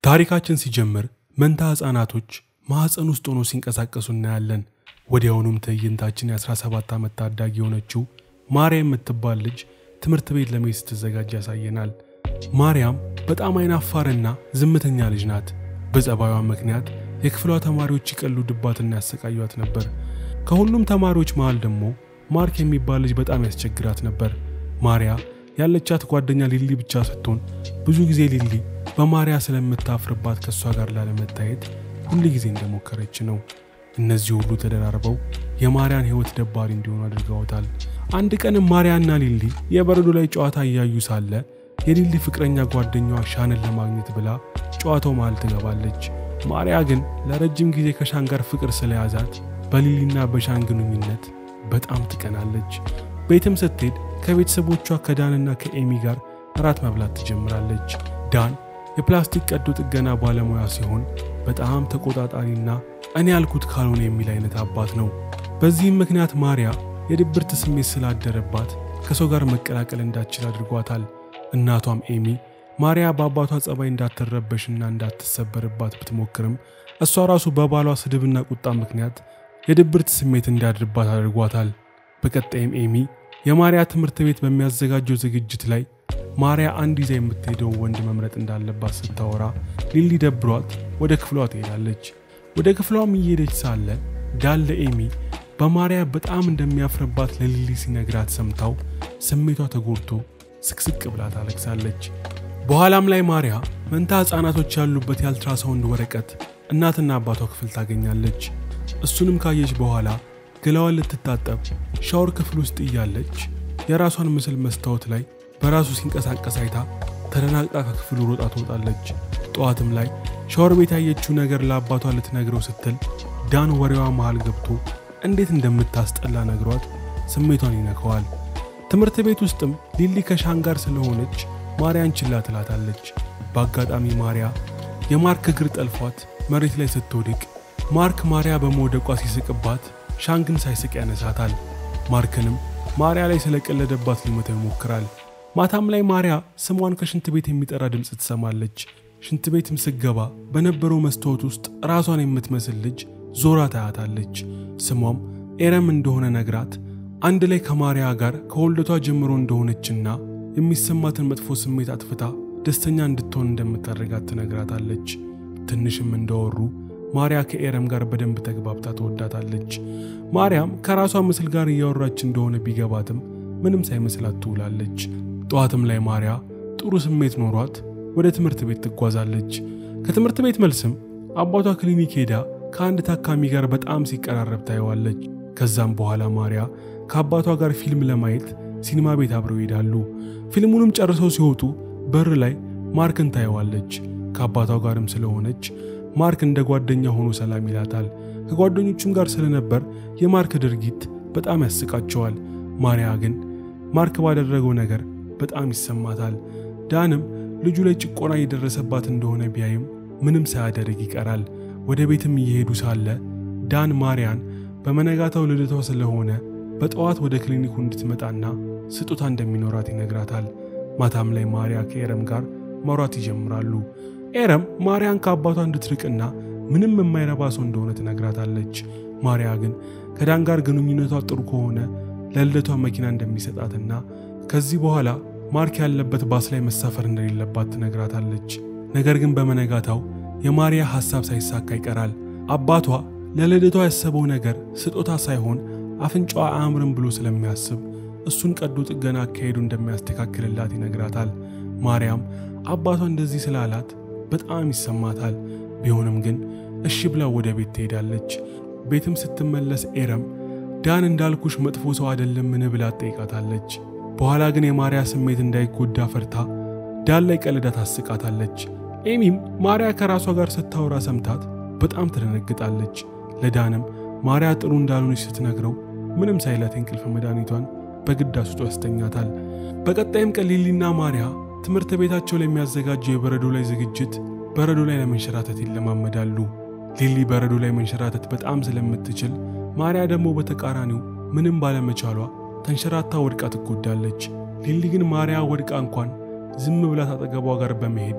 ታሪካችን ሲጀምር መንታ ሕፃናቶች ማኅፀን ውስጥ ሆኖ ሲንቀሳቀሱ እናያለን። ወዲያውኑም ትዕይንታችን የ17 ዓመት ታዳጊ የሆነችው ማርያም የምትባል ልጅ ትምህርት ቤት ለመሄድ ስትዘጋጅ ያሳየናል። ማርያም በጣም አይናፋርና ዝምተኛ ልጅ ናት። በጸባዩዋ ምክንያት የክፍሏ ተማሪዎች ይቀልዱባትና ያሰቃዩት ነበር። ከሁሉም ተማሪዎች መሃል ደግሞ ማርክ የሚባል ልጅ በጣም ያስቸግራት ነበር። ማርያ ያለቻት ጓደኛ ሊሊ ብቻ ስትሆን ብዙ ጊዜ ሊሊ በማርያ ስለምታፍርባት ከእሷ ጋር ላለመታየት ሁል ጊዜ እንደሞከረች ነው። እነዚህ ሁሉ ተደራርበው የማርያን ሕይወት ደባሪ እንዲሆኑ አድርገውታል። አንድ ቀንም ማርያና ሊሊ የበረዶ ላይ ጨዋታ እያዩ ሳለ የሊሊ ፍቅረኛ ጓደኛዋ ሻንን ለማግኘት ብላ ጨዋታው መሃል ትገባለች። ማርያ ግን ለረጅም ጊዜ ከሻን ጋር ፍቅር ስለያዛት በሊሊና በሻን ግንኙነት በጣም ትቀናለች። ቤትም ስትሄድ ከቤተሰቦቿ ከዳንና ከኤሚ ጋር እራት መብላት ትጀምራለች። ዳን የፕላስቲክ ቀዶ ጥገና ባለሙያ ሲሆን በጣም ተቆጣጣሪና እኔ ያልኩት ካልሆነ የሚል አይነት አባት ነው። በዚህም ምክንያት ማርያ የድብርት ስሜት ስላደረባት ከሰው ጋር መቀላቀል እንዳትችል አድርጓታል። እናቷም ኤሚ ማርያ በአባቷ ጸባይ እንዳትረበሽና እንዳትሰበርባት ብትሞክርም እሷ ራሱ በባሏ ስድብና ቁጣ ምክንያት የድብርት ስሜት እንዲያድርባት አድርጓታል። በቀጣይም ኤሚ የማርያ ትምህርት ቤት በሚያዘጋጀው ዝግጅት ላይ ማርያ አንድ ይዛ የምትሄደው ወንድ መምረጥ እንዳለባት ስታወራ ሊሊ ደብሯት ወደ ክፍሏ ትሄዳለች። ወደ ክፍሏም እየሄደች ሳለ ዳን ለኤሚ በማርያ በጣም እንደሚያፍርባት ለሊሊ ሲነግራት ሰምታው ስሜቷ ተጎድቶ ስቅስቅ ብላ ታለቅሳለች። በኋላም ላይ ማርያ መንታ ሕፃናቶች ያሉበት የአልትራሳውንድ ወረቀት እናትና አባቷ ክፍል ታገኛለች። እሱንም ካየች በኋላ ገላዋን ልትታጠብ ሻወር ክፍል ውስጥ እያለች የራሷን ምስል መስታወት ላይ በራሱ ሲንቀሳቀስ አይታ ተደናግጣ ከክፍሉ ሮጣ ትወጣለች። ጠዋትም ላይ ሻወር ቤት ያየችው ነገር ለአባቷ ልትነግረው ስትል ዳን ወሬዋ መሃል ገብቶ እንዴት እንደምታስጠላ ነግሯት ስሜቷን ይነከዋል። ትምህርት ቤት ውስጥም ሊሊ ከሻን ጋር ስለሆነች ማርያን ችላ ትላታለች። በአጋጣሚ ማርያ የማርክ እግር ጠልፏት መሬት ላይ ስትወድቅ ማርክ ማርያ በመውደቋ ሲስቅባት ሻን ግን ሳይስቅ ያነሳታል። ማርክንም ማርያ ላይ ስለቀለደባት ሊመታው ይሞክራል። ማታም ላይ ማርያ ስሟን ከሽንት ቤት የሚጠራ ድምፅ ትሰማለች። ሽንት ቤትም ስገባ በነበረው መስታወት ውስጥ ራሷን የምትመስል ልጅ ዞራ ታያታለች። ስሟም ኤረም እንደሆነ ነግራት አንድ ላይ ከማርያ ጋር ከወልደቷ ጀምሮ እንደሆነችና የሚሰማትን መጥፎ ስሜት አጥፍታ ደስተኛ እንድትሆን እንደምታደርጋት ትነግራታለች። ትንሽም እንዳወሩ ማርያ ከኤረም ጋር በደንብ ተግባብታ ትወዳታለች። ማርያም ከራሷ ምስል ጋር እያወራች እንደሆነ ቢገባትም ምንም ሳይመስላት ትውላለች። ጠዋትም ላይ ማርያ ጥሩ ስሜት ኖሯት ወደ ትምህርት ቤት ትጓዛለች። ከትምህርት ቤት መልስም አባቷ ክሊኒክ ሄዳ ከአንድ ታካሚ ጋር በጣም ሲቀራረብ ታየዋለች። ከዛም በኋላ ማርያ ከአባቷ ጋር ፊልም ለማየት ሲኒማ ቤት አብረው ይሄዳሉ። ፊልሙንም ጨርሰው ሲወጡ በር ላይ ማርክን ታየዋለች። ከአባቷ ጋርም ስለሆነች ማርክ እንደ ጓደኛ ሆኖ ሰላም ይላታል። ከጓደኞቹም ጋር ስለነበር የማርክ ድርጊት በጣም ያስቃቸዋል። ማርያ ግን ማርክ ባደረገው ነገር በጣም ይሰማታል። ዳንም ልጁ ላይ ጭቆና እየደረሰባት እንደሆነ ቢያይም ምንም ሳያደርግ ይቀራል። ወደ ቤትም እየሄዱ ሳለ ዳን ማርያን በመነጋታው ልደቷ ስለሆነ በጠዋት ወደ ክሊኒኩ እንድትመጣና ስጦታ እንደሚኖራት ይነግራታል። ማታም ላይ ማርያ ከኤረም ጋር ማውራት ይጀምራሉ። ኤረም ማርያን ከአባቷ እንድትርቅና ምንም የማይረባ ሰው እንደሆነ ትነግራታለች። ማርያ ግን ከዳን ጋር ግንኙነቷ ጥሩ ከሆነ ለልደቷ መኪና እንደሚሰጣትና ከዚህ በኋላ ማርክ ያለበት ባስ ላይ መሳፈር እንደሌለባት ትነግራታለች። ነገር ግን በመነጋታው የማርያ ሐሳብ ሳይሳካ ይቀራል። አባቷ ለልደቷ ያሰበው ነገር ስጦታ ሳይሆን አፍንጫዋ አያምርም ብሎ ስለሚያስብ እሱን ቀዶ ጥገና አካሄዱ እንደሚያስተካክልላት ይነግራታል። ማርያም አባቷ እንደዚህ ስላላት በጣም ይሰማታል። ቢሆንም ግን እሺ ብላ ወደ ቤት ትሄዳለች። ቤትም ስትመለስ ኤረም ዳን እንዳልኩሽ መጥፎ ሰው አይደለምን ብላ ትጠይቃታለች። በኋላ ግን የማርያ ስሜት እንዳይጎዳ ፈርታ ዳን ላይ ቀልዳ ታስቃታለች። ኤሚም ማርያ ከራሷ ጋር ስታወራ ሰምታት በጣም ትደነግጣለች። ለዳንም ማርያ ጥሩ እንዳልሆነች ስትነግረው ምንም ሳይላት የእንቅልፍ መድኃኒቷን በግድ አስጦ ያስተኛታል። በቀጣይም ቀን ሊሊና ማርያ ትምህርት ቤታቸው ላይ የሚያዘጋጀው የበረዶ ላይ ዝግጅት በረዶ ላይ ለመንሸራተት ይለማመዳሉ። ሊሊ በረዶ ላይ መንሸራተት በጣም ስለምትችል፣ ማርያ ደግሞ በተቃራኒው ምንም ባለመቻሏ ተንሸራታ ወድቃ ትጎዳለች። ሊሊ ግን ማርያ ወድቃ እንኳን ዝም ብላት አጠገቧ ጋር በመሄድ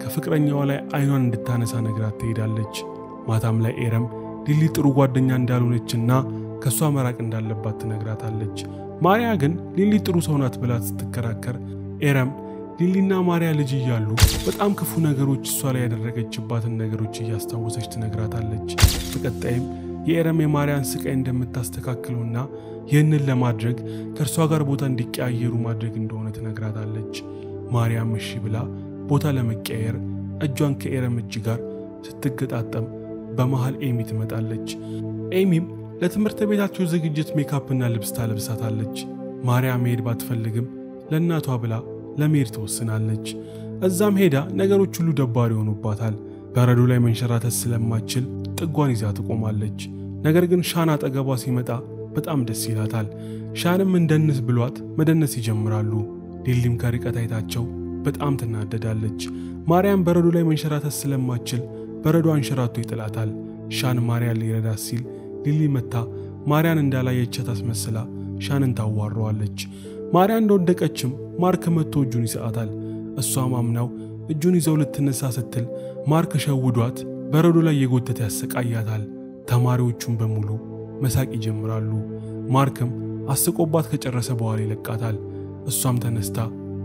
ከፍቅረኛዋ ላይ አይኗን እንድታነሳ ነግራት ትሄዳለች። ማታም ላይ ኤረም ሊሊ ጥሩ ጓደኛ እንዳልሆነችና ከእሷ መራቅ እንዳለባት ትነግራታለች። ማርያ ግን ሊሊ ጥሩ ሰው ናት ብላ ስትከራከር ኤረም ሊሊና ማርያ ልጅ እያሉ በጣም ክፉ ነገሮች እሷ ላይ ያደረገችባትን ነገሮች እያስታወሰች ትነግራታለች። በቀጣይም የኤረም የማርያን ስቃይ እንደምታስተካክለውና ይህንን ለማድረግ ከእርሷ ጋር ቦታ እንዲቀያየሩ ማድረግ እንደሆነ ትነግራታለች። ማርያም እሺ ብላ ቦታ ለመቀያየር እጇን ከኤረም እጅ ጋር ስትገጣጠም በመሃል ኤሚ ትመጣለች። ኤሚም ለትምህርት ቤታቸው ዝግጅት ሜካፕና ልብስ ታለብሳታለች። ማርያም መሄድ ባትፈልግም ለእናቷ ብላ ለመሄድ ትወስናለች። እዛም ሄዳ ነገሮች ሁሉ ደባሪ ይሆኑባታል። በረዶ ላይ መንሸራተት ስለማትችል ጥጓን ይዛ ትቆማለች። ነገር ግን ሻን አጠገቧ ሲመጣ በጣም ደስ ይላታል። ሻንም እንደንስ ብሏት መደነስ ይጀምራሉ። ሊሊም ከርቀት አይታቸው በጣም ትናደዳለች። ማርያም በረዶ ላይ መንሸራተት ስለማትችል በረዶ አንሸራቶ ይጥላታል። ሻን ማርያን ሊረዳት ሲል ሊሊ መታ ማርያን እንዳላየቻት አስመስላ ሻንን ታዋረዋለች። ማርያ እንደወደቀችም ማርክ መጥቶ እጁን ይሰጣታል። እሷም አምናው እጁን ይዘው ልትነሳ ስትል ማርክ ሸውዷት በረዶ ላይ የጎተተ ያሰቃያታል። ተማሪዎቹም በሙሉ መሳቅ ይጀምራሉ። ማርክም አስቆባት ከጨረሰ በኋላ ይለቃታል። እሷም ተነስታ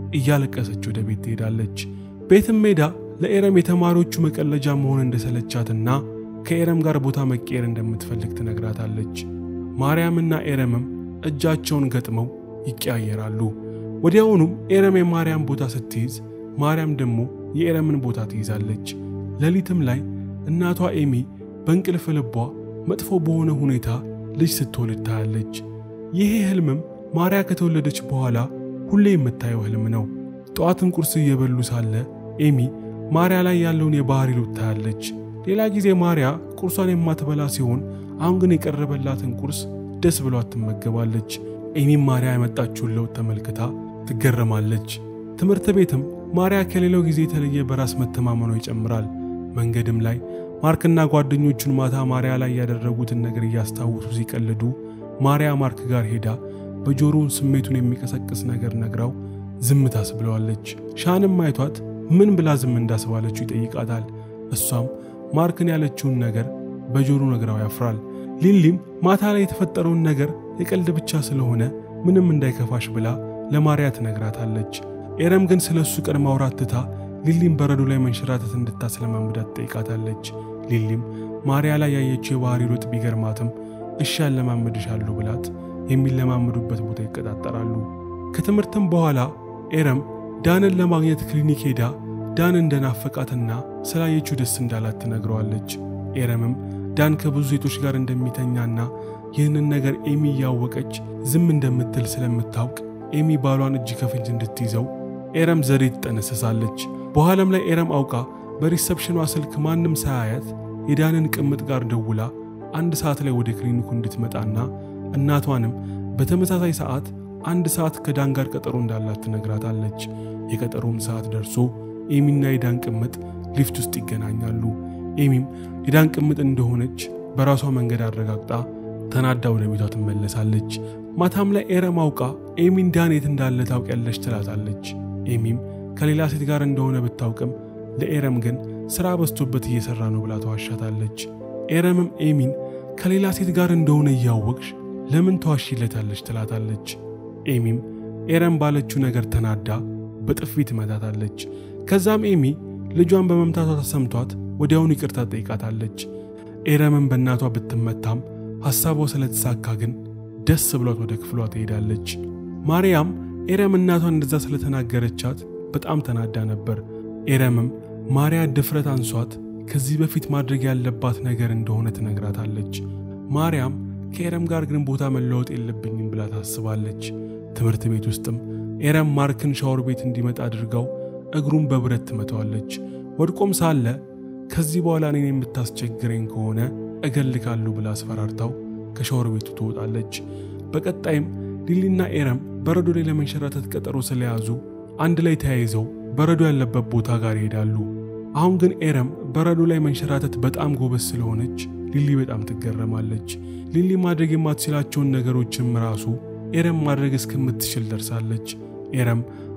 እያለቀሰች ወደ ቤት ትሄዳለች። ቤትም ሜዳ ለኤረም የተማሪዎቹ መቀለጃ መሆን እንደሰለቻትና ከኤረም ጋር ቦታ መቀየር እንደምትፈልግ ትነግራታለች። ማርያምና ኤረምም እጃቸውን ገጥመው ይቀያየራሉ። ወዲያውኑም ኤረም የማርያም ቦታ ስትይዝ፣ ማርያም ደግሞ የኤረምን ቦታ ትይዛለች። ሌሊትም ላይ እናቷ ኤሚ በእንቅልፍ ልቧ መጥፎ በሆነ ሁኔታ ልጅ ስትወልድ ታያለች። ይሄ ህልምም ማርያ ከተወለደች በኋላ ሁሌ የምታየው ህልም ነው። ጠዋትን ቁርስ እየበሉ ሳለ ኤሚ ማርያ ላይ ያለውን የባህሪ ለውጥ ታያለች። ሌላ ጊዜ ማርያ ቁርሷን የማትበላ ሲሆን አሁን ግን የቀረበላትን ቁርስ ደስ ብሏት ትመገባለች። ኤሚም ማርያ ያመጣችውን ለውጥ ተመልክታ ትገረማለች። ትምህርት ቤትም ማርያ ከሌላው ጊዜ የተለየ በራስ መተማመኗ ይጨምራል። መንገድም ላይ ማርክና ጓደኞቹን ማታ ማርያ ላይ ያደረጉትን ነገር እያስታወሱ ሲቀልዱ ማርያ ማርክ ጋር ሄዳ በጆሮውን ስሜቱን የሚቀሰቅስ ነገር ነግራው ዝም ታስብለዋለች። ሻንም አይቷት ምን ብላ ዝም እንዳስባለችው ይጠይቃታል። እሷም ማርክን ያለችውን ነገር በጆሮ ነግራው ያፍራል። ሊሊም ማታ ላይ የተፈጠረውን ነገር የቀልድ ብቻ ስለሆነ ምንም እንዳይከፋሽ ብላ ለማርያ ትነግራታለች። ኤረም ግን ስለ እሱ ቀድማ አውራት ትታ ሊሊም በረዶ ላይ መንሸራተት እንድታስለማምዳት ትጠይቃታለች። ሊሊም ማርያ ላይ ያየችው የባህሪ ለውጥ ቢገርማትም እሺ ያለማምድሻለሁ ብላት የሚለማምዱበት ቦታ ይቀጣጠራሉ። ከትምህርትም በኋላ ኤረም ዳንን ለማግኘት ክሊኒክ ሄዳ ዳን እንደናፈቃትና ስላየችው ደስ እንዳላት ትነግረዋለች። ኤረምም ዳን ከብዙ ሴቶች ጋር እንደሚተኛና ይህንን ነገር ኤሚ እያወቀች ዝም እንደምትል ስለምታውቅ ኤሚ ባሏን እጅ ከፍንጅ እንድትይዘው ኤረም ዘዴ ትጠነሰሳለች። በኋላም ላይ ኤረም አውቃ በሪሰፕሽኗ ስልክ ማንም ሳያያት የዳንን ቅምጥ ጋር ደውላ አንድ ሰዓት ላይ ወደ ክሊኒኩ እንድትመጣና እናቷንም በተመሳሳይ ሰዓት አንድ ሰዓት ከዳን ጋር ቀጠሮ እንዳላት ትነግራታለች። የቀጠሮም ሰዓት ደርሶ ኤሚና የዳን ቅምጥ ሊፍት ውስጥ ይገናኛሉ። ኤሚም የዳን ቅምጥ እንደሆነች በራሷ መንገድ አረጋግጣ ተናዳ ወደ ቤቷ ትመለሳለች። ማታም ላይ ኤረም አውቃ ኤሚን ዳን የት እንዳለ ታውቂያለች ትላታለች። ኤሚም ከሌላ ሴት ጋር እንደሆነ ብታውቅም ለኤረም ግን ሥራ በዝቶበት እየሠራ ነው ብላ ተዋሻታለች። ኤረምም ኤሚን ከሌላ ሴት ጋር እንደሆነ እያወቅሽ ለምን ተዋሺለታለች ትላታለች። ኤሚም ኤረም ባለችው ነገር ተናዳ በጥፊ ትመታታለች። ከዛም ኤሚ ልጇን በመምታቷ ተሰምቷት ወዲያውኑ ይቅርታ ጠይቃታለች። ኤረምም በእናቷ ብትመታም ሐሳቧ ስለተሳካ ግን ደስ ብሏት ወደ ክፍሏ ትሄዳለች። ማርያም ኤረም እናቷን እንደዛ ስለተናገረቻት በጣም ተናዳ ነበር። ኤረምም ማርያ ድፍረት አንሷት ከዚህ በፊት ማድረግ ያለባት ነገር እንደሆነ ትነግራታለች። ማርያም ከኤረም ጋር ግን ቦታ መለወጥ የለብኝም ብላ ታስባለች። ትምህርት ቤት ውስጥም ኤረም ማርክን ሻወር ቤት እንዲመጣ አድርጋው እግሩን በብረት ትመታዋለች። ወድቆም ሳለ ከዚህ በኋላ እኔን የምታስቸግረኝ ከሆነ እገልካለሁ ብላ አስፈራርታው ከሻወር ቤቱ ትወጣለች። በቀጣይም ሊሊና ኤረም በረዶ ላይ ለመንሸራተት ቀጠሮ ስለያዙ አንድ ላይ ተያይዘው በረዶ ያለበት ቦታ ጋር ይሄዳሉ። አሁን ግን ኤረም በረዶ ላይ መንሸራተት በጣም ጎበዝ ስለሆነች ሊሊ በጣም ትገረማለች። ሊሊ ማድረግ የማትችላቸውን ነገሮችም ራሱ ኤረም ማድረግ እስከምትችል ደርሳለች። ኤረም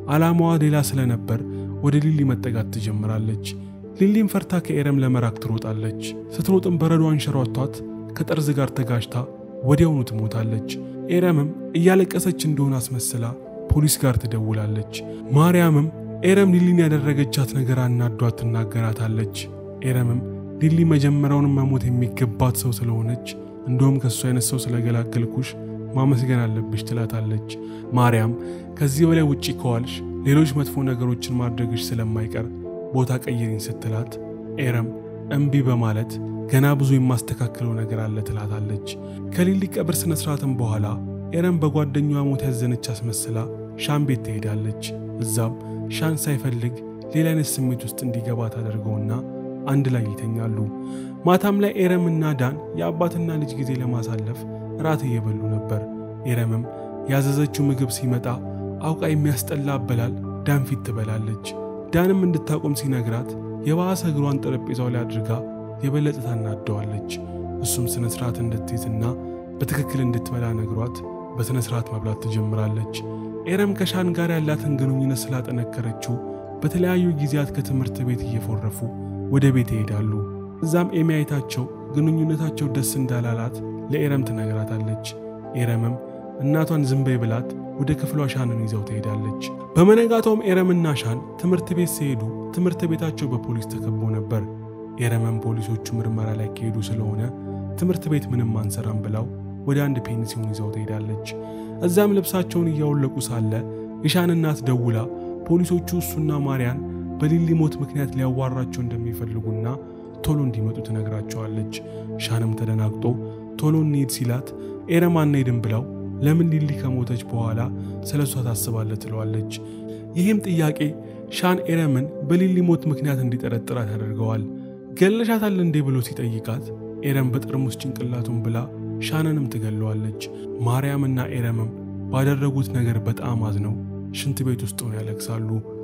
ዓላማዋ ሌላ ስለነበር ወደ ሊሊ መጠጋት ትጀምራለች። ሊሊም ፈርታ ከኤረም ለመራቅ ትሮጣለች። ስትሮጥም በረዶ አንሸሯቷት ከጠርዝ ጋር ተጋጅታ ወዲያውኑ ትሞታለች። ኤረምም እያለቀሰች እንደሆነ አስመስላ ፖሊስ ጋር ትደውላለች። ማርያምም ኤረም ሊሊን ያደረገቻት ነገር አናዷት ትናገራታለች። ኤረምም ሊሊ መጀመሪያውንም መሞት የሚገባት ሰው ስለሆነች እንደውም ከእሱ አይነት ሰው ስለገላገልኩሽ ማመስገን አለብሽ ትላታለች። ማርያም ከዚህ በላይ ውጪ ከዋልሽ ሌሎች መጥፎ ነገሮችን ማድረግሽ ስለማይቀር ቦታ ቀይሪኝ ስትላት ኤረም እምቢ በማለት ገና ብዙ የማስተካከለው ነገር አለ ትላታለች። ከሊሊ ቀብር ስነ ስርዓትም በኋላ ኤረም በጓደኛዋ ሞት ያዘነች አስመስላ ሻን ቤት ትሄዳለች። እዛም ሻን ሳይፈልግ ሌላ አይነት ስሜት ውስጥ እንዲገባ ታደርገውና አንድ ላይ ይተኛሉ። ማታም ላይ ኤረምና ዳን የአባትና ልጅ ጊዜ ለማሳለፍ ራት እየበሉ ነበር። ኤረምም ያዘዘችው ምግብ ሲመጣ አውቃ የሚያስጠላ አበላል ዳን ፊት ትበላለች። ዳንም እንድታቆም ሲነግራት የባሰ እግሯን ጠረጴዛው ላይ አድርጋ የበለጠ ታናደዋለች። እሱም ስነ ስርዓት እንድትይዝና በትክክል እንድትበላ ነግሯት በስነ ስርዓት መብላት ትጀምራለች። ኤረም ከሻን ጋር ያላትን ግንኙነት ስላጠነከረችው በተለያዩ ጊዜያት ከትምህርት ቤት እየፎረፉ ወደ ቤት ይሄዳሉ። እዛም ኤሚ አይታቸው ግንኙነታቸው ደስ እንዳላላት ለኤረም ትነግራታለች። ኤረምም እናቷን ዝም በይ ብላት ወደ ክፍሏ ሻንን ይዘው ትሄዳለች። በመነጋታውም ኤረምና ሻን ትምህርት ቤት ሲሄዱ ትምህርት ቤታቸው በፖሊስ ተከቦ ነበር። ኤረምም ፖሊሶቹ ምርመራ ላይ ከሄዱ ስለሆነ ትምህርት ቤት ምንም አንሰራም ብላው ወደ አንድ ፔንሲዮን ይዘው ትሄዳለች። እዛም ልብሳቸውን እያወለቁ ሳለ የሻን እናት ደውላ ፖሊሶቹ እሱና ማርያን በሊሊ ሞት ምክንያት ሊያዋራቸው እንደሚፈልጉና ቶሎ እንዲመጡ ትነግራቸዋለች። ሻንም ተደናግጦ ቶሎ እንሂድ ሲላት ኤረም አንሄድም ብላው ለምን ሊሊ ከሞተች በኋላ ስለ እሷ ታስባለ ትለዋለች። ይህም ጥያቄ ሻን ኤረምን በሊሊ ሞት ምክንያት እንዲጠረጥራት ያደርገዋል። ገለሻታል እንዴ ብሎ ሲጠይቃት ኤረም በጠርሙስ ጭንቅላቱን ብላ ሻንንም ትገለዋለች። ማርያምና ኤረምም ባደረጉት ነገር በጣም አዝነው ሽንት ቤት ውስጥ ሆነው ያለቅሳሉ።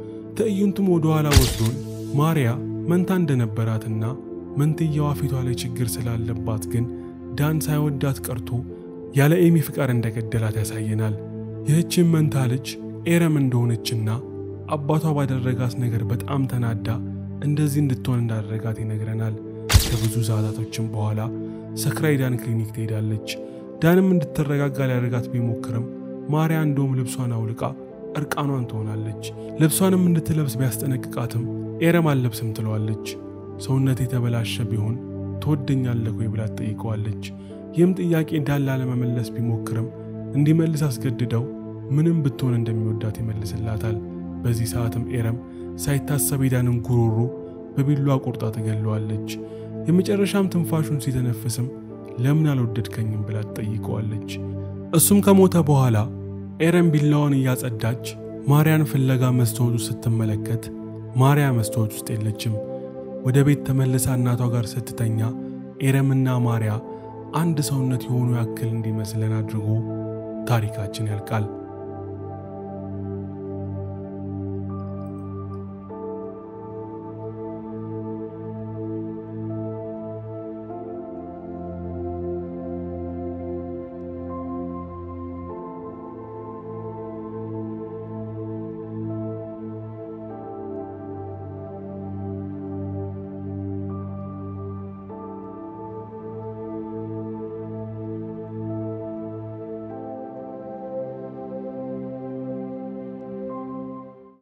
ትዕይንቱም ወደ ኋላ ወስዶን ማርያ መንታ እንደነበራትና መንትያዋ ፊቷ ላይ ችግር ስላለባት ግን ዳን ሳይወዳት ቀርቶ ያለ ኤሚ ፍቃድ እንደገደላት ያሳየናል። ይህችን መንታ ልጅ ኤረም እንደሆነችና አባቷ ባደረጋት ነገር በጣም ተናዳ እንደዚህ እንድትሆን እንዳደረጋት ይነግረናል። ከብዙ ሰዓታቶችም በኋላ ሰክራ ዳን ክሊኒክ ትሄዳለች። ዳንም እንድትረጋጋ ሊያደርጋት ቢሞክርም ማርያ እንደውም ልብሷን አውልቃ እርቃኗን ትሆናለች። ልብሷንም እንድትለብስ ቢያስጠነቅቃትም ኤረም አልለብስም ትለዋለች። ሰውነት የተበላሸ ቢሆን ትወደኛለህ ወይ ብላ ትጠይቀዋለች። ይህም ጥያቄ ዳን ላለመመለስ ቢሞክርም እንዲመልስ አስገድደው ምንም ብትሆን እንደሚወዳት ይመልስላታል። በዚህ ሰዓትም ኤረም ሳይታሰብ የዳንን ጉሮሮ በቢሏ ቆርጣ ትገለዋለች። የመጨረሻም ትንፋሹን ሲተነፍስም ለምን አልወደድከኝም ብላ ትጠይቀዋለች። እሱም ከሞተ በኋላ ኤረም ቢላዋን እያጸዳች ማርያን ፍለጋ መስታወት ውስጥ ስትመለከት ማርያ መስታወት ውስጥ የለችም። ወደ ቤት ተመልሳ እናቷ ጋር ስትተኛ ኤረምና ማርያ አንድ ሰውነት የሆኑ ያክል እንዲመስለን አድርጎ ታሪካችን ያልቃል።